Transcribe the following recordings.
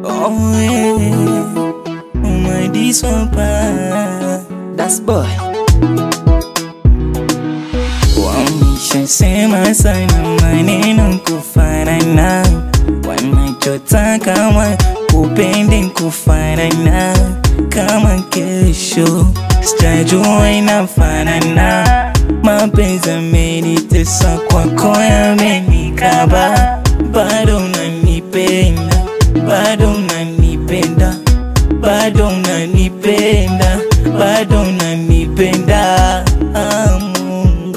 Oh yeah, my this one pa. Das boy Wameshasema sana maneno kufanana, wanachotaka wa kupende kufanana, kama kesho sitajua inafanana. Mapenzi amenitesa kwako yamenikaba, bado unanipenda, bado unanipenda, bado unanipenda, bado unanipenda. Ah, Mungu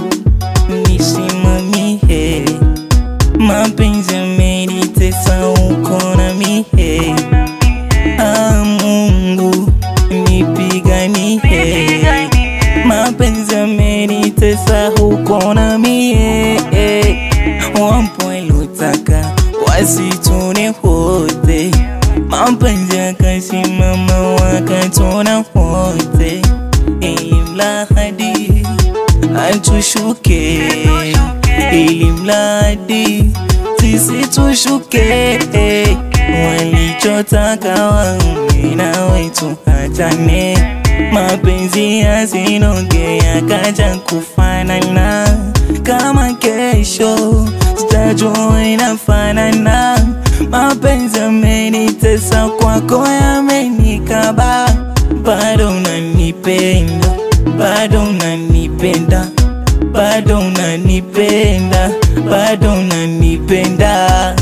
nisimamie, mapenzi amenitesa uko na mie. Ah, Mungu nipiganie, mapenzi amenitesa huko na mie. Wapo waliotaka wasitone wote, mapenzi yakasimama wakatona wote, ili mradi atushuke, ili mradi sisi tushuke. Walichotaka waume na wetu hatane, mapenzi yasinoge yakaja kufanana, kama kesho sitajua inafanana. Mapenzi yamenitesa kwako yamenikaba, bado unanipenda, bado unanipenda, bado unanipenda, bado unanipenda.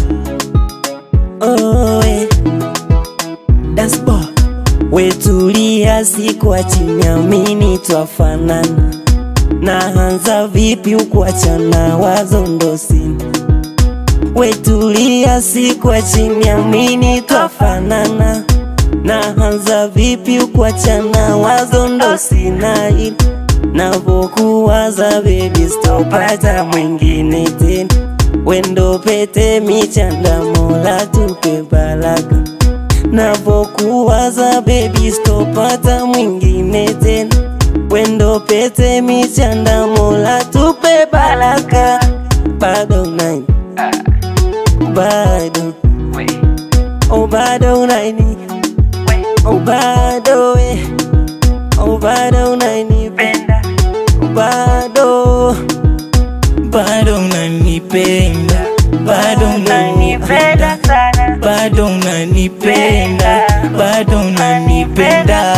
oh, eh. Das boy wetulia sikuachi niamini twafanana naanza vipi ukuachana wazo ndo sina wetulia sikuachi niamini twafanana naanza vipi ukuachana wazo ndo sina ila navokuwaza bebi stopata mwingine tena wendo pete michanda mola tupe baraka navokuwaza bebi stopata mwingine tena wendo pete michanda mola tupe baraka bado nani bado oh bado nani oh bado eh oh bado nani oh bado bado unanipenda, bado unanipenda, bado unanipenda, bado unanipenda.